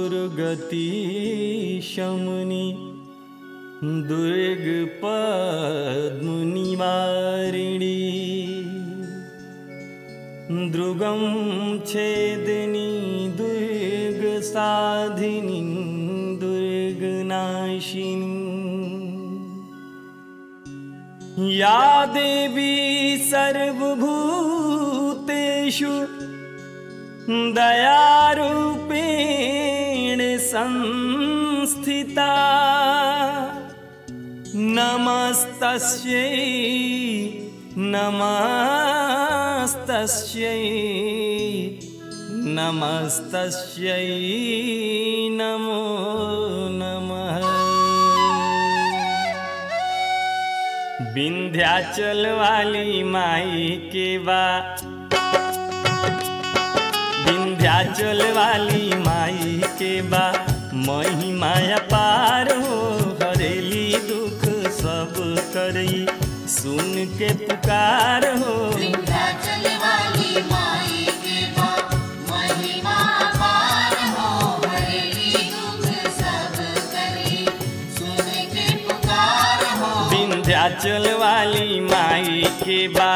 दुर्गति शमुनि दुर्ग पद्मुनिवारिणी दृगं छेदिनी दुर्ग साधिनी दुर्गनाशिनी या देवी सर्वभूतेषु दयारूपेण संस्थिता नमस्तस्यै नमस्तस्यै नमस्तस्यै नमो नमः विंध्याचल वाली माई के बा विंध्याचल वाली माई के बा महिमाया पार हो हरेली दुख सब करई सुन के पुकार हो विंध्याचल वाली माई के बा महिमा अपार हो हरेली दुख सब करी सुन के पुकार हो विंध्याचल वाली माई के बा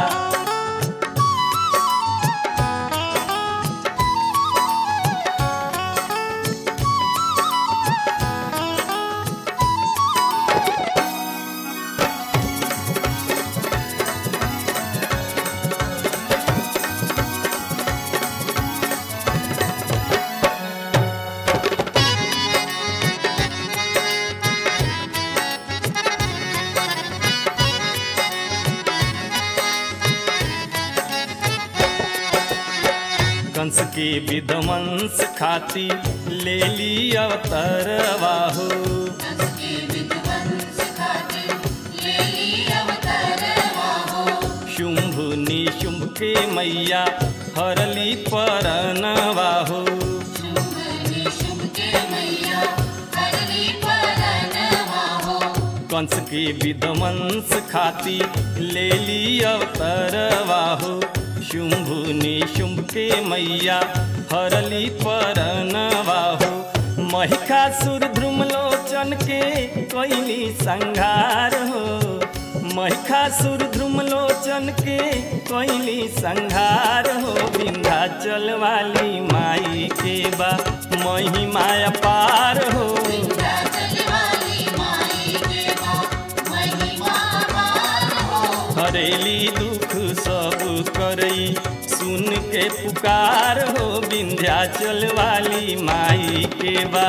कंस के विध्वंस खाती ले ली अवतरवा हो उसके विध्वंस खातिर ले ली अवतार हो शुंभ निशुंभ के मैया हरली परनवा हो शुंभ निशुंभ के मैया हरली परनवा हो कंस के विध्वंस खाती ले ली अवतरवा हो शुंभ निशुंभ के मैया हरली परनवा हो महिषासुर ध्रुमलोचन के कैली संघार हो महिषासुर ध्रुमलोचन के कैली संघार हो विंध्याचल वाली माई के बा महिमा अपार हो विंध्याचल वाली माई के बा महिमा अपार हो हरेली दुख सब करई सुन के पुकार हो विंध्याचल वाली माई के बा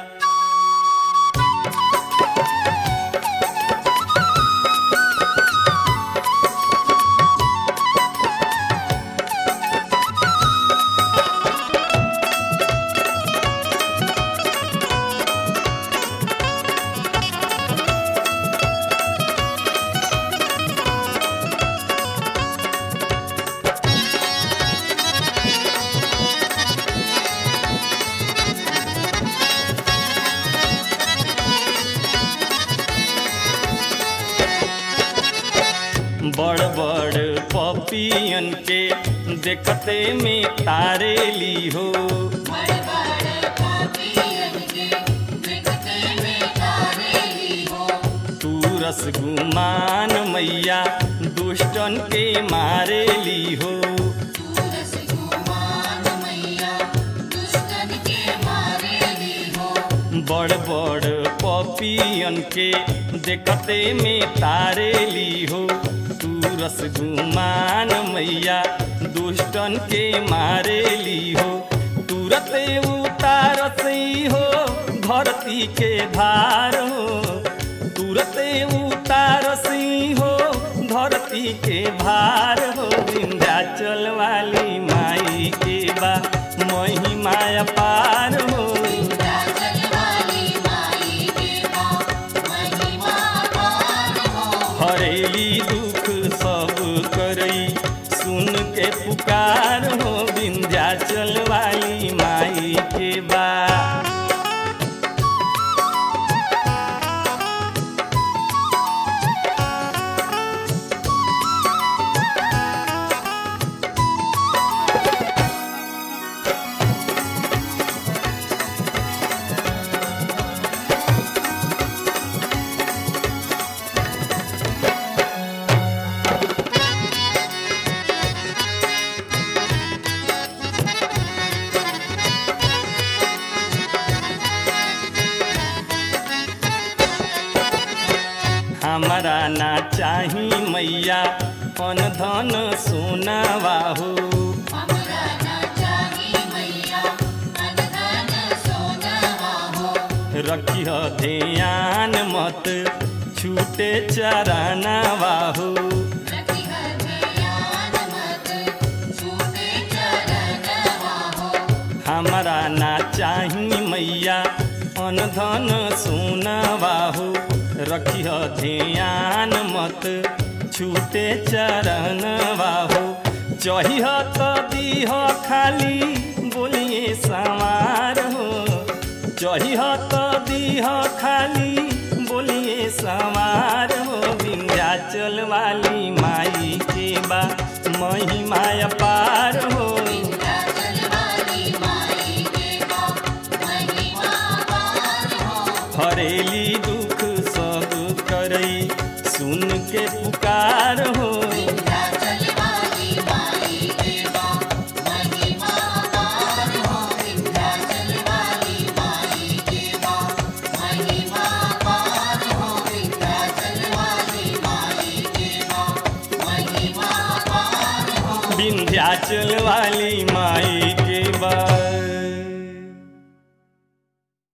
बड़ बड़ पपियन के देखते में तारे ली हो बड़ बड़ पापियन के देखते में तारेली हो तू रसगुमान मैया दुष्टन के मारे ली हो सूरज गुमान मैया दुष्टन के मारेली हो बड़ बड़ पपियन के देखते में तारे ली हो तू रसगुमान मैया दुष्टन के मारे ली हो तुरते उतारसई हो धरती के भार हो तुरते उतारसई हो धरती के भार हो विंध्याचल वाली माई के बा महिमा अपार हो विंध्याचल वाली माई के बा महिमा अपार हो हरेली दुख सब करई सुन के पुकार हो विंध्याचल वाली माई के बा हमारा ना चाही मैया अन धन सोना बाहू हमरा ना चाही मैया अनधन सोनवा हो रखिह ध्यान मत छूटे चराना बाहू रखिह ध्यान मत छूटे चरणवा हो हमारा ना चाही मैया अन धन सोना बाहू रखिह ध्यान मत छूटे चरण बाहू चहिह तो दीह खाली बोलिए सवार हो चहिह तो दीह खाली बोलिए सवार हो विंध्याचल वाली माई के बा महिमा पार हो विंध्याचल वाली माई के बा महिमा पार हो हरेली दुख सब करई सुन के पुकार हो विंध्याचल वाली माई के बा महिमा पार हो विंध्याचल वाली माई के बा महिमा पार हो विंध्याचल वाली माई के बा महिमा पार हो विंध्याचल वाली माई के बा